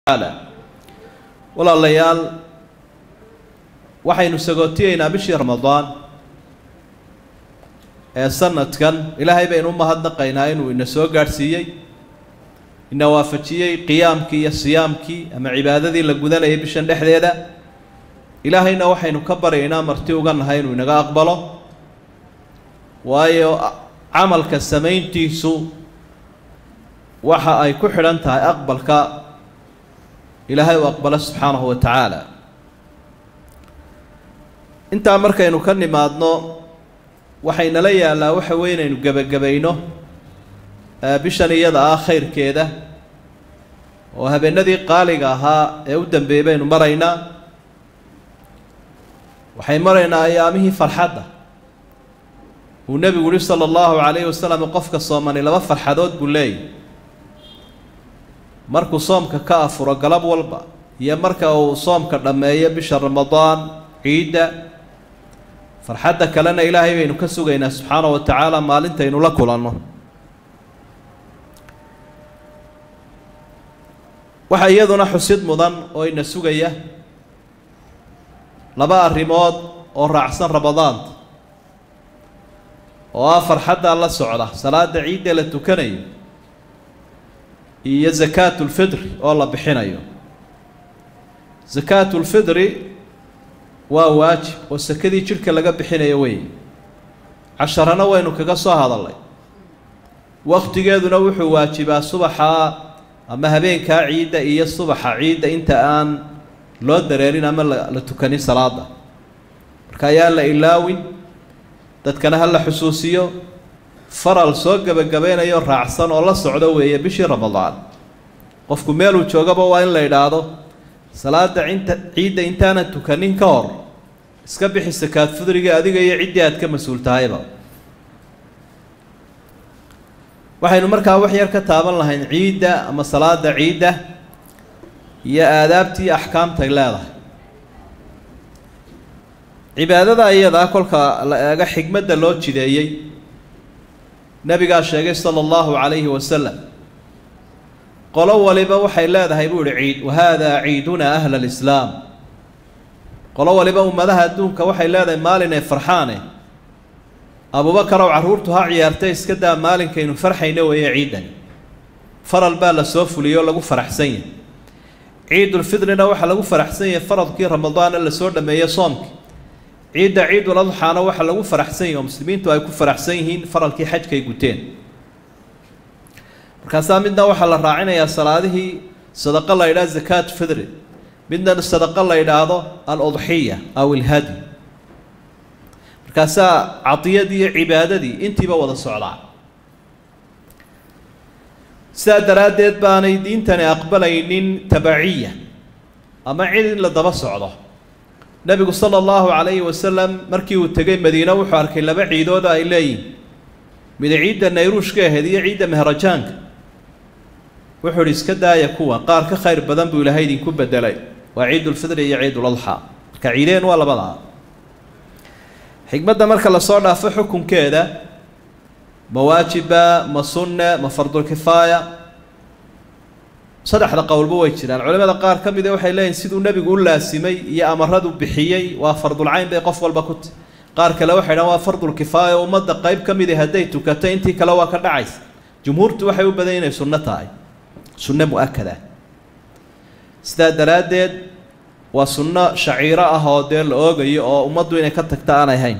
walaalayaal waxaynu sagootiyeynaa bishii ramadaan ee sanadkan ilaahay baynu u mahadnaqaynaa inuu ina soo gaadhsiiyey ina waafajiyey qiyaamkii iyo siyaamkii ama cibaadadii la gudanayay bishan dhexdeeda ilaahayna waxaynu ka baryaynaa marti uga nahay inuu inaga aqbalo waayo camalka samayntiisu waxa ay ku xidhan tahay aqbalka ilaahay uu aqbalo subxaanahu wa tacaala intaa markaynu ka nimaadno waxaynala yaallaa waxa weye inaynu gebagabayno bishan iyada ah khayrkeeda oo habeenadii qaaliga ahaa ee u dambeeyey baynu maraynaa waxay maraynaa ayaamihii farxadda uu nebigu yihi sala allahu calayhi wasalam qofka soomani laba farxadood buu leeyahy markuu soomka ka afuro galab walba iyo marka uu soomka dhammeeyo bisha ramadaan ciidda farxadda kalena ilaahay baynu ka sugaynaa subxaanahu wa tacaala maalintaynu la kulanno waxaa iyaduna xusid mudan oo ina sugaya laba arrimood oo raacsan ramadaanta oo ah farxaddaa la socda salaada ciidda la tukanayo iyo zakaatulfidri oo la bixinayo zakaatulfidri waa waajib oo sakadii jidhka laga bixinayo wey casharana waynu kaga soo hadalnay waktigeeduna wuxuu waajibaa subaxa ama habeenkaa ciidda iyo subaxa ciidda inta aan loo dareerin ama la tukanin salaada marka ayaan la ilaawin dadkana ha la xusuusiyo faral soo gebagabaynayo raacsan oo la socdo weeye bishii ramadaan qofku meeluu joogaba waa in la idhaahdo salaada inta ciidda intaanan tukanin ka hor iska bixi sakaad fudriga adiga iyo ciddii aad ka mas-uul tahayba waxaynu markaa wax yar ka taaban lahayn ciidda ama salaada ciidda iyo aadaabtii axkaamtay leedahay cibaadada iyadaa kolka la eego xigmadda loo jideeyey nabigaa sheegay sala allahu calayhi wasalam qolo waliba waxay leedahay buu ihi ciid wahaadaa ciidunaa ahla alislaam qolo waliba ummadaha adduunka waxay leedahay maalin ay farxaane abubakar ow carruurtu ha ciyaartay iska daa maalinkaynu farxayno weeye ciidani faral baa la soo fuliyey oo lagu faraxsan yahay ciidulfidrina waxaa lagu faraxsan yahay faradkii ramadaana lasoo dhameeyey soomkii ciidda ciidul adxaana waxaa lagu faraxsan yahi oo muslimiintu ay ku faraxsan yihiin faralkii xajkay guteen markaasaa midna waxaa la raacinayaa salaadihii sadaqo la yidhaha zakaat fidri midna sadaqo la yidhaahdo al-udxiya aw ilhadi markaasaa cadiyadii iyo cibaadadii intiiba wada socdaa sidaa daraaddeed baanay diintani aqbalaynin tabaciya ama cid in la daba socdo nebigu sala allahu calayhi wasalam markii uu tegay madiine wuxuu arkay laba ciidood ay leeyihin mid ciidda nayruushka ahayd iyo ciidda mehrajaanka wuxuu ihi iska daaya kuwa qaar ka khayr badan buu ilaahay idinku bedelay waa ciidulfidri iyo ciiduladxaa marka ciideen waa labadaa xikmadda marka lasoo dhaafo xukunkeeda ma waajiba ma sunne ma fardulkifaaya saddexda qowlba way jiraan culimada qaar ka mida waxay leeyihin siduu nebigu u laasimay iyo amaradu bixiyey waa fardulcayn bay qof walba ku ti qaar kale waxay dhahan waa fardulkifaaya o ummadda qeyb ka midi hadday tukato intii kale waa ka dhacaysa jumhuurtu waxay u badan inay sunno tahay sunno mu-akada sidaa daraaddeed waa sunno shaciiro ah oo dee la oogayo oo ummaddu inay ka tagta aanay hayn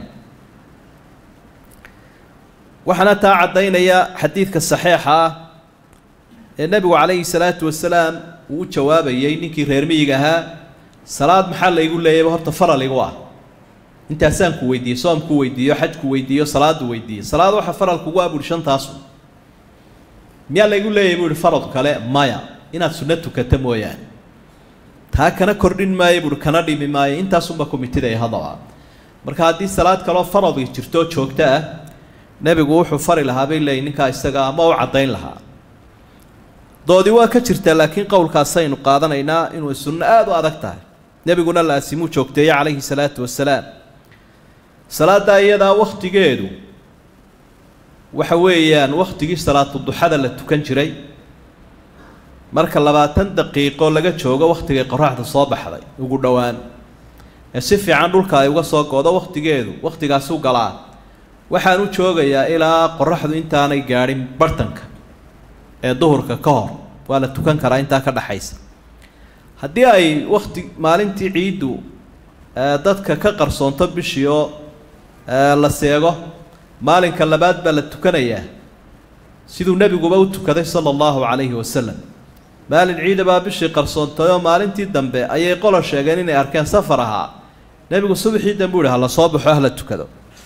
waxaana taa caddaynaya xadiidka saxiixa ah ee nebigu calayhi salaatu wasalaam uu u jawaabayey ninkii reer miyiga ahaa salaad maxaa laygu leeyayba horta faral igu ah intaasaan ku weydiiyey soomku weydiiyo xajku weydiiyo salaadu weydiiyo salaad waxa faral kugu ah buuhi shantaasu miyaa laygu leeyahy buu ihi farad kale maya inaad sunno tukato mooyaane taa kana kordhin maayo buuhi kana dhimi maayo intaasunba komitida haddaba marka haddii salaad kaloo faradii jirto joogto ah nebigu wuxuu fari lahaa bay leeyihin ninkaa isaga ama u caddayn lahaa doodi waa ka jirtaa laakiin qowlkaasaynu qaadanaynaa inuu sunno aada u adag tahay nebiguna laasimuu joogteeye calayhi salaatu wasalaam salaaddaa iyadaa wakhtigeedu waxa weeyaan wakhtigii salaatu duxada la tukan jiray marka labaatan daqiiqo laga joogo wakhtigay qoraxda soo baxday ugu dhowaan ee si fiican dhulka ay uga soo go'do wakhtigeedu wakhtigaasu galaa waxaan u joogayaa ilaa qoraxdu intaanay gaadhin bartanka ee duhurka ka hor waa la tukan karaa intaa ka dhaxaysa haddii ay wakhti maalintii ciiddu dadka ka qarsoonto bishii oo la seego maalinka labaad baa la tukanayaa siduu nebiguba u tukaday sala allahu calayhi wasalam maalin ciida baa bishii qarsoontay oo maalintii dambe ayay qolo sheegeen inay arkeen safar ahaa nebigu subaxii dambe u yihi hala soo baxo hala tukado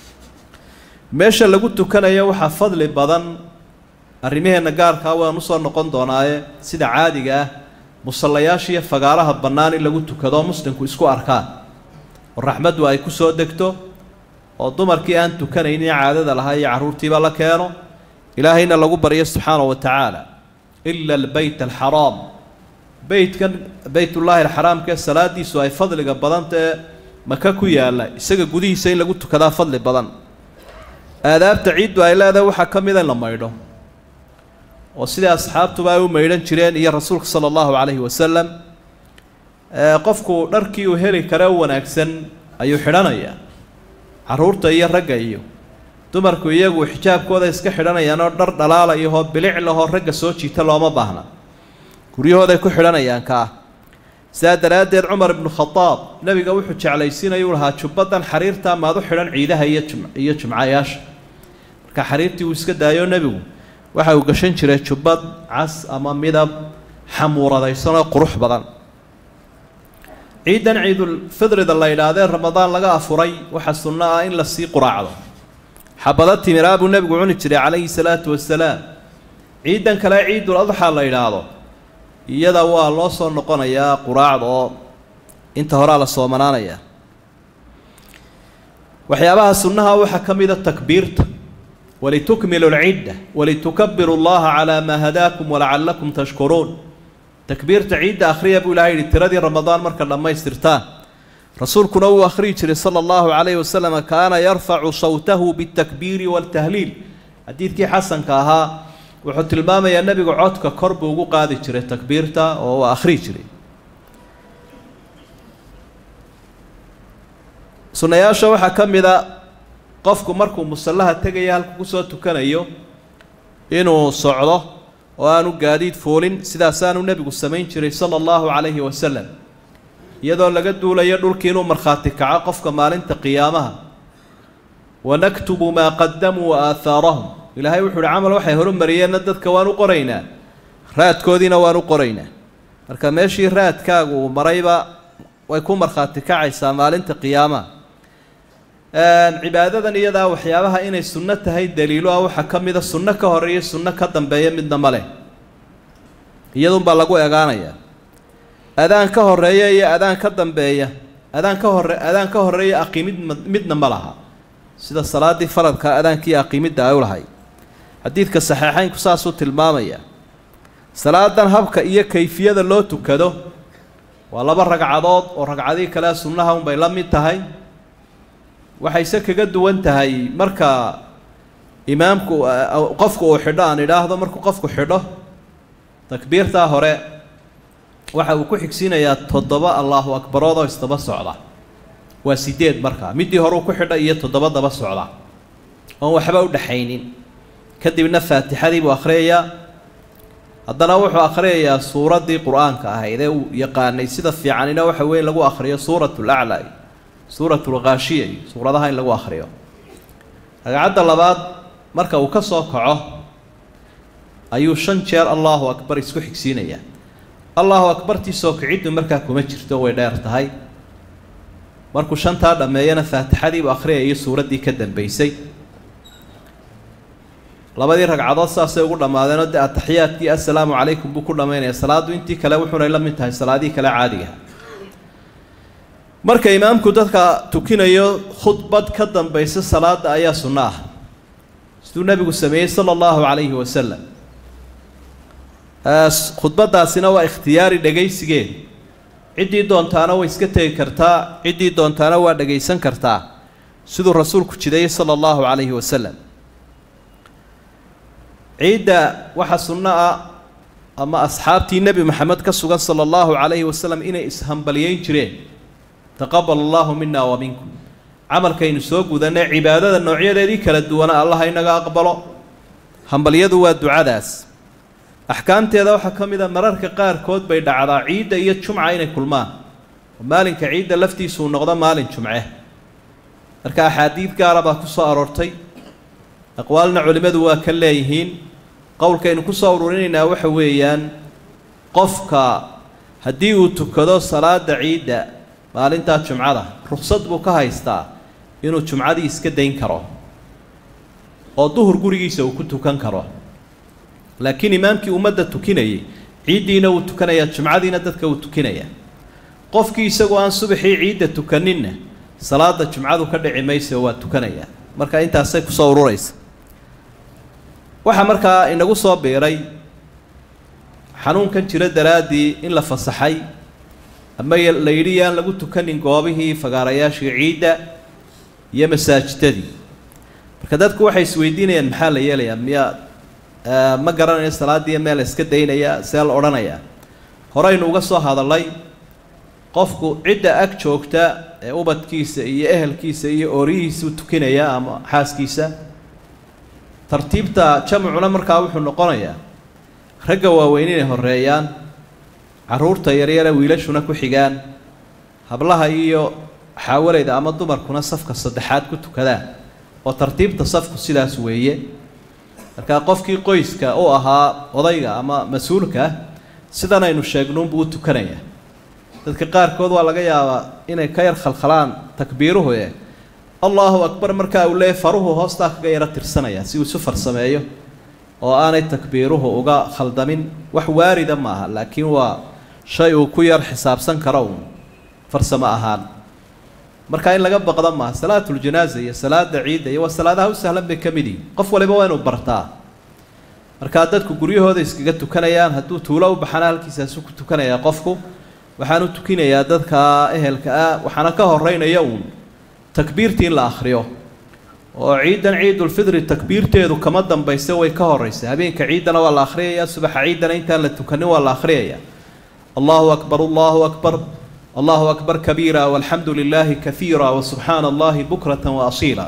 meesha lagu tukanayo waxaa fadli badan arrimaheenna gaarkaa waan usoo noqon doonaaye sida caadiga ah musallayaasha iyo fagaaraha bannaan in lagu tukado muslimku isku arkaan oo raxmaddu ay ku soo degto oo dumarkii aan tukanaynin caadada lahaa iyo carruurtiiba la keeno ilaahayna lagu baryo subxaanahu wa tacaala ila albeyt alxaraam beytkan beytullaahi alxaraamkaee salaadiisu ay fadliga badantae maka ku yaalla isaga gudihiisa in lagu tukadaa fadli badan aadaabta ciiddu ay leedahay waxaa ka mida in la maydho oo sidai asxaabtuba ay u maydhan jireen iyo rasuulka sala allahu calayhi wasalam qofku dharkii uu heli kare u wanaagsan ayuu xidhanayaa carruurta iyo ragga iyo dumarku iyagu xijaabkooda iska xidhanayaan oo dhar dhalaalayahoo bilic lahoo ragga soo jiita looma baahna guryahooday ku xidhanayaan kaa sidaa daraaddeed cumar ibnu khadaab nebiga wuxuu jeclaysiinayuu lahaa jubbadan xariirtaa maad u xidhan ciidaha iyo jum iyo jumcayaasha marka xariirtii uu iska daayo nebigu waxa uu gashan jiray jubbad cas ama midab xamuuradaysanoo qurux badan ciidan ciidulfidrida la yidhaahdee ramadaan laga afuray waxaa sunno ah in lasii quraacdo xabado timiraa buu nebigu cuni jiray calayhi salaatu wasalaam ciidan kale ciidul adxaa la yidhaahdo iyada waa loo soo noqonayaa quraacda oo inta horaa la soomanaanayaa waxyaabaha sunnaha waxaa ka mida takbiirta walitukmilu lcidda walitukabiru llaha calaa maa hadaakum walacallakum tashkuruun takbiirta ciidda akhriya buu ilahay yihi tiradii ramadaan marka dhammaystirtaan rasuulkuna wuu akhriyi jiray sala allahu calayhi wasalam kaana yarfacu sawtahu bitakbiiri waltahliil xadiidkii xasanka ahaa wuxuu tilmaamayaa nebigu codka kor buu ugu qaadi jiray takbiirta oo uu akhriyi jiray sunnayaasha waxaa ka mid a qofku markuu musallaha tegaya halku kusoo tukanayo inuu socdo oo aanu gaadiid fuulin sidaasaanu nebigu samayn jiray sala allahu calayhi wasalam iyadoo laga duulayo dhulkii inuu markhaati kaco qofka maalinta qiyaamaha wanaktubu maa qadamuu wa aahaarahum ilaahay wuxu uhi camal waxay horumariyeenna dadka waan u qoraynaa raadkoodiina waan u qoraynaa marka meeshii raadkaagu uu marayba way ku markhaati kacaysaa maalinta qiyaamaha cibaadadan iyadaa waxyaabaha inay sunno tahay daliilo ah waxaa ka mida sunno ka horeeya sunno ka dambeeya midna ma leh iyadunbaa lagu egaanayaa adaan ka horeeya iyo adaan ka dambeeya adaan ka hore adaan ka horeeya aqiimid midna ma laha sida salaaddii faradka adaankii aqiimidda ay u lahay xadiidka saxiixeynku saasuu tilmaamaya salaadan habka iyo kayfiyada loo tukado waa laba ragcadood oo ragcadii kale sunnaha unbay la mid tahay waxayse kaga duwan tahay marka imaamku qofku uu xidho aan idhaahdo markuu qofku xidho takbiirtaa hore waxa uu ku xigsiinayaa toddoba allahu akbarood oo isdaba socda waa sideed markaa middii hore uu ku xidha iyo toddoba daba socda oon waxba u dhexaynin kadibna faatixadii buu akhriyayaa haddana wuxuu akhriyayaa suuraddii qur-aanka ahayd ee uu yaqaanay sida fiicanina waxa weeye lagu akhriyo suurat laclaa suurat lkhaashiya iyo suuradaha in lagu akhriyo ragcadda labaad marka uu ka soo kaco ayuu shan jeer allahu akbar isku xigsiinayaa allahu akbartii soo kiciddu markaa kuma jirto way dheer tahay markuu shantaa dhammeeyana faatixadiibuu akhriyaya suuraddii ka dambaysay labadii ragcadood saasay ugu dhammaadeenoo dee ataxiyaadkii assalaamu calaykum buu ku dhammaynaya salaaddu intii kale wuxuunay la mid tahay salaadihii kale caadiga marka imaamku dadka tukinayo khudbad ka dambaysa salaada ayaa sunno ah siduu nebigu sameeyey sala allahu calayhi wasalam khudbaddaasina waa ikhtiyaari dhegaysigeed ciddii doontaana way iska tegi kartaa ciddii doontaana waa dhegaysan kartaa siduu rasuulku jideeyey sala allahu calayhi wasalam ciidda waxaa sunno ah ama asxaabtii nebi maxamed ka sugan sala allahu calayhi wasalam inay ishambaliyeyn jireen taqabal allahu mina wa minkum camalkaynu soo gudanay cibaadada noocyadeedii kala duwana allah inaga aqbalo hambalyadu waa ducadaas axkaamteeda waxaa ka mid a mararka qaarkood bay dhacdaa ciidda iyo jumca inay kulmaan oo maalinka ciidda laftiisuu noqdo maalin jumce marka axaadiid gaara baa ku soo aroortay aqwaalna culimmadu waa ka leeyihiin qowlkaynu ku soo ururinaynaa waxa weeyaan qofka haddii uu tukado salaada ciidda maalintaa jumcada ruksad buu ka haystaa inuu jumcadii iska dayn karo oo duhur gurigiisa uu ku tukan karo laakiin imaamkii ummadda tukinayay ciiddiina wuu tukanayaa jumcadiina dadka wuu tukinayaa qofkii isagoo aan subaxii ciidda tukaninna salaada jumcadu ka dhici maysa waa tukanayaa marka intaasay kusoo ururaysa waxaa markaa inagu soo biiray xanuunkan jira daraaddii in la fasaxay ama la yidhi yaan lagu tukanin goobihii fagaarayaashii ciidda iyo masaajidadii marka dadku waxay isweydiinayaan maxaa la yeelayaa miyaa ma garanayo salaadiiyo meel la iska daynayaa see la odhanayaa horeynu uga soo hadallay qofku cidda ag joogta ee ubadkiisa iyo ehelkiisa iyo oorihiisa u tukinaya ama xaaskiisa tartiibta jamcuna markaa wuxuu noqonayaa ragga waaweyn inay horeeyaan carruurta yaryare wiilashuna ku xigaan hablaha iyo xaawalayda ama dumarkuna safka saddexaad ku tukadaan oo tartiibta safku sidaas weeye markaa qofkii qoyska u ahaa odayga ama mas-uulka sidan aynu sheegnuunbuu u tukanayaa dadka qaarkood waa laga yaabaa inay ka yar khalkhalaan takbiiruhu e allahu akbar markaa uu leeyahy faruhu hoostaa kaga yaro tirsanaya si uu isu farsameeyo oo aanay takbiiruhu uga khaldamin wax waarida ma aha laakiin waa shay uu ku yar xisaabsan karo uun farsamo ahaan marka in laga baqda maaha salaatuljanaaza iyo salaada ciidda iyo waa salaadaha u sahlan bay ka mid yihin qof waliba waa inuu bartaa markaa dadku guryahooda iskaga tukanayaan hadduu tuulo u baxana halkiisaasu ku tukanayaa qofku waxaanu tukinayaa dadka ehelka ah waxaana ka horeynaya uun takbiirtii in la akhriyo oo ciidan ciidulfidri takbiirteedu kama dambaysa way ka horeysa habeenka ciiddana waa la akhriyaya subaxa ciiddana intaan la tukanin waa la akhriyaya allahu akbar allahu akbar allahu akbar kabiira walxamdu lilaahi kahiira wasubxaana allahi bukrata waasiila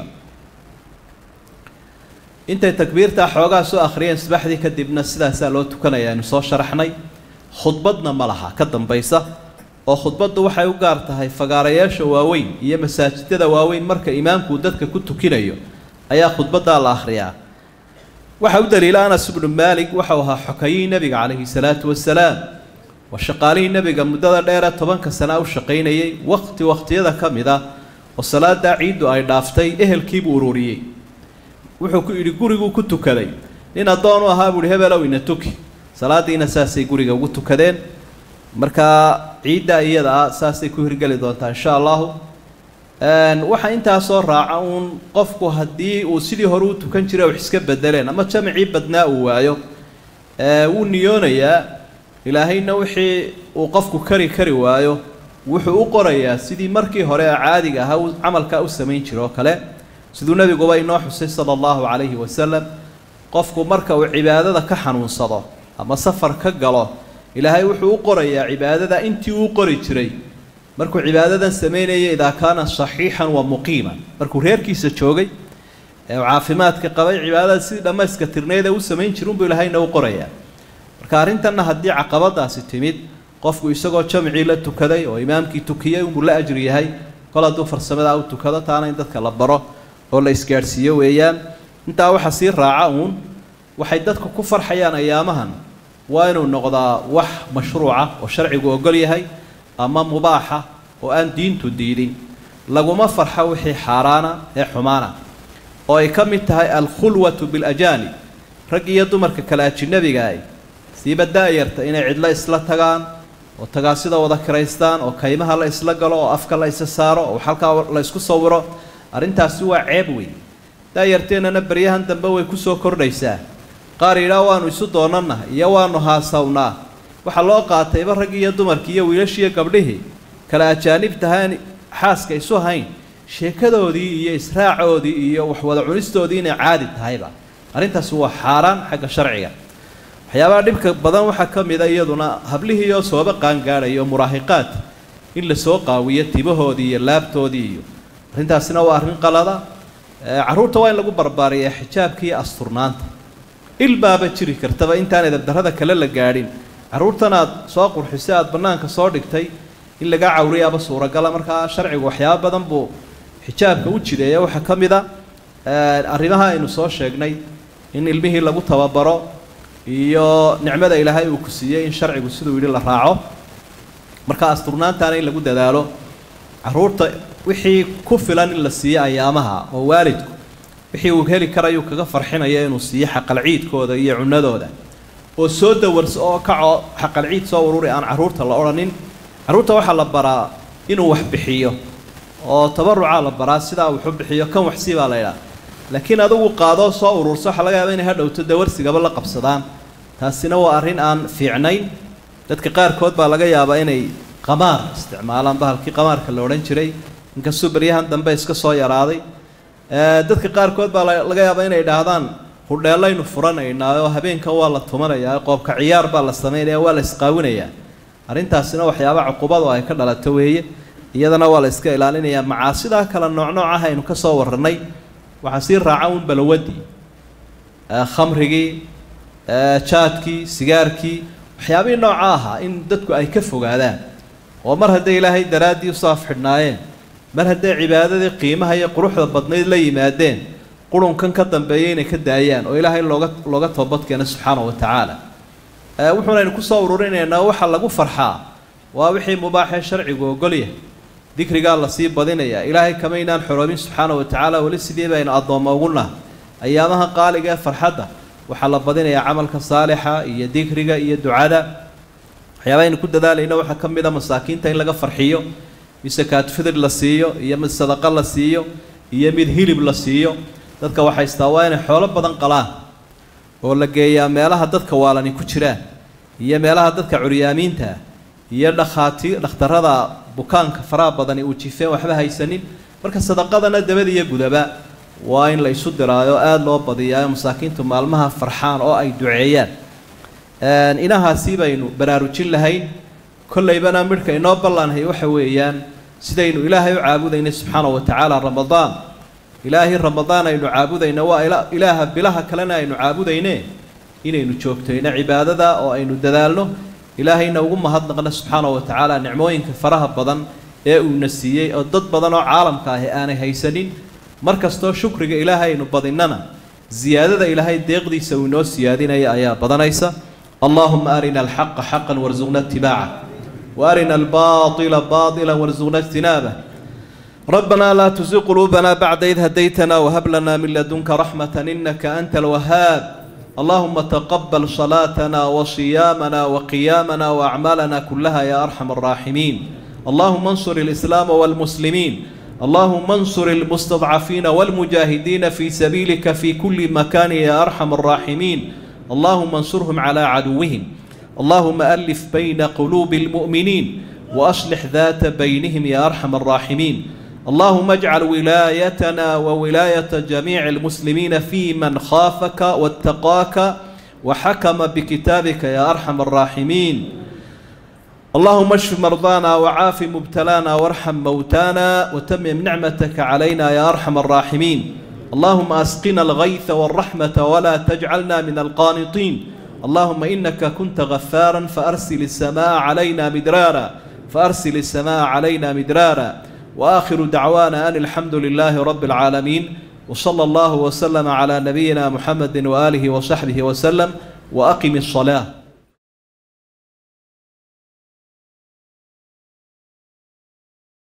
intay takbiirtaa xoogaa soo akhriyeen subaxdii kadibna sidaasaa loo tukanaya aynu soo sharaxnay khudbadna ma laha ka dambaysa oo khudbaddu waxay u gaar tahay fagaarayaasha waaweyn iyo masaajidada waaweyn marka imaamku dadka ku tukinayo ayaa khudbaddaa la akhriyaa waxaa u daliila anas ibnu maalik waxau ahaa xokayihii nebiga calayhi salaatu wasalaam waa shaqaalihii nebiga muddada dheere tobanka sana u shaqaynayay waqti waqtiyada ka mid ah oo salaadaa ciiddu ay dhaaftay ehelkiibuu ururiyey wuxuu ku yidhi guriguu ku tukaday nin addoon u ahaa buuhi hebelow ina tuki salaadiina saasay guriga ugu tukadeen markaa ciidda iyada ah saasay ku hirgeli doontaa insha allahu waxaa intaasoo raaca uun qofku haddii uu sidii hore u tukan jiray wax iska bedeleen ama jamcii badnaa uu waayo wuu niyoonayaa ilaahayna wixii uu qofku kari kari waayo wuxuu u qorayaa sidii markii hore ee caadiga ahaa uu camalkaa u samayn jira oo kale siduu nebiguba inoo xusay sala allahu calayhi wasalam qofku marka uu cibaadada ka xanuunsado ama safar ka galo ilaahay wuxuu u qorayaa cibaadada intii uu qori jiray markuu cibaadadan samaynaya idaa kaana saxiixan wa muqiiman markuu reerkiisa joogay ee uu caafimaadka qabay cibaadada sidii dhammayska tirneed ee u samayn jira unbuu ilaahayna u qorayaa marka arrintanna haddii caqabadaasi timid qofku isagoo jamcii la tukaday oo imaamkii tukiyey unbuu la ajri yahay kol hadduu farsamadaa u tukado taana in dadka la baro oo la isgaadhsiiyo weeyaan intaa waxaa sii raaca uun waxay dadku ku farxayaan ayaamahan waa inuu noqdaa wax mashruuca oo sharcigu ogol yahay ama mubaaxa oo aan diintu diidin laguma farxo wixii xaaraana ee xumaana oo ay ka mid tahay alkhulwatu bilajaanib rag iyo dumarka kale ajinabigaah siiba da-yarta inay cidlo isla tagaan oo tagaasida wada kiraystaan oo kaymaha la isla galo oo afka la isa saaro oo halkaa la isku sawiro arrintaasi waa ceeb wey daayarteennana baryahan dambe way kusoo kordhaysaa qaar yidhaa waanu isu doonanah iyo waanu haasawnaa waxaa loo qaatayba raggii iyo dumarkii iyo wiilashiiyo gabdhihii kale ajaanibtahaan xaaska isu hayn sheekadoodii iyo israacoodii iyo waxwada cunistoodii inay caadi tahayba arrintaasi waa xaaraan xagga sharciga waxyaabaha dhibka badan waxaa ka mid a iyaduna hablihiioo sooba qaangaadhaya oo muraahiqaad in lasoo qaawiyo timahoodii iyo laabtoodii iyo arrintaasina waa arrin qalada carruurta waa in lagu barbaariyaa xijaabka iyo asturnaanta ilbaaba jiri kartaba intaan edabdarrada kale la gaadhin carruurtan aad soo qurxisay aada bannaanka soo dhigtay in lagaa cawriyaaba suuragala markaa sharcigu waxyaaba badan buu xijaabka u jideeya waxaa ka mid a arrimaha aynu soo sheegnay in ilmihii lagu tababaro iyo nicmada ilaahay uu ku siiyey in sharcigu siduu yidhi la raaco marka asturnaantaana in lagu dadaalo carruurta wixii ku filan in la siiyo ayaamaha oo waalidku wixii uu heli karayuu kaga farxinayo inuu siiyo xaqalciidkooda iyo cunadooda oo soo dawarso oo kacoo xaqalciid soo ururi aan carruurta la odhanin carruurta waxaa la baraa inuu wax bixiyo oo tabarucaa la baraa sidaa wuxu bixiyo kan waxsii baa la idhaha laakiin adugu qaadoo soo ururso waxaa laga yaaba inay hadhowto dawarsigaba la qabsadaan taasina waa arrin aan fiicnayn dadka qaarkood baa laga yaabaa inay qamaar isticmaalaan bahalkii qamaarka la odhan jiray inkastuu beryahan dambe iska soo yaraaday dadka qaarkood baa laga yaabaa inay idhaahdaan hudheellaynu furanaynaa oo habeenkan waa la tumanayaa qoobka ciyaar baa la samaynaya waa la isqaawinayaa arrintaasina waxyaaba cuqubadu ay ka dhalato weeye iyadana waa la iska ilaalinayaa macaasidaa kale nooc nooc ah aynu ka soo warranay waxaa sii raaca un balawadii khamrigii jaadkii sigaarkii waxyaabihii nooca ahaa in dadku ay ka fogaadaan oo mar hadday ilaahay daraaddii usoo afxidhnaayeen mar hadday cibaadadii qiimaha iyo quruxda badnayd la yimaadeen qurunkan ka dambeeya inay ka daayaan oo ilaahay looga looga toobadkeena subxaana wa tacaala wuxuunaynu kusoo ururinaynaa waxa lagu farxaa waa wixii mubaaxee sharcigu ogolyahay dikrigaa lasii badinayaa ilaahay kamaynaan xoroobin subxaana wa tacaala weli sidii baynu addoommo ugu naha ayaamaha qaaliga ee farxadda waxaa la badinayaa camalka saalixa iyo dikriga iyo ducada waxyaaba aynu ku dadaalayna waxaa ka mid a masaakiinta in laga farxiyo mid sakaatufidr la siiyo iyo mid sadaqo la siiyo iyo mid hilib la siiyo dadka waxaystaa waa inay xoolo badan qalaan oo la geeyaa meelaha dadka waalani ku jiraan iyo meelaha dadka curyaamiinta iyo dhakhaati dhakhtarada bukaanka faraha badani uu jifeen waxba haysanin marka sadaqadana dabada iyo gudaba waa in la isu diraayo aada loo badiyaayo masaakiintu maalmaha farxaan oo ay duceeyaan inahaasi baynu baraarujin lahayn kollaybana midhka inoo ballanhay waxa weeyaan sidaynu ilaahay u caabudaynay subxaana wa tacaala ramadaan ilaahay ramadaan aynu caabudayna waa ilaaha bilaha kalena aynu caabudayne inaynu joogtayno cibaadada oo aynu dadaalno ilaahayna ugu mahadnaqno subxaana wa tacaala nicmooyinka faraha badan ee uuna siiyey oo dad badan oo caalamka ahi aanay haysanin mar kastoo shukriga ilaahay aynu badinnana ziyaadada ilaahay deeqdiisa uu inoo siyaadinaya ayaa badanaysa allahuma arina alxaqa xaqan warsuqna itibaaca وارنا الباطل باطلا وارزقنا اجتنابه ربنا لا تزغ قلوبنا بعد إذ هديتنا وهب لنا من لدنك رحمة إنك أنت الوهاب اللهم تقبل صلاتنا وصيامنا وقيامنا وأعمالنا كلها يا أرحم الراحمين اللهم انصر الإسلام والمسلمين اللهم انصر المستضعفين والمجاهدين في سبيلك في كل مكان يا أرحم الراحمين اللهم انصرهم على عدوهم اللهم ألف بين قلوب المؤمنين وأصلح ذات بينهم يا أرحم الراحمين اللهم اجعل ولايتنا وولاية جميع المسلمين في من خافك واتقاك وحكم بكتابك يا أرحم الراحمين اللهم اشف مرضانا وعاف مبتلانا وارحم موتانا وتمم نعمتك علينا يا أرحم الراحمين اللهم أسقنا الغيث والرحمة ولا تجعلنا من القانطين اللهم إنك كنت غفارا فأرسل السماء علينا مدرارا فأرسل السماء علينا مدرارا وآخر دعوانا أن الحمد لله رب العالمين وصلى الله وسلم على نبينا محمد وآله وصحبه وسلم وأقم الصلاة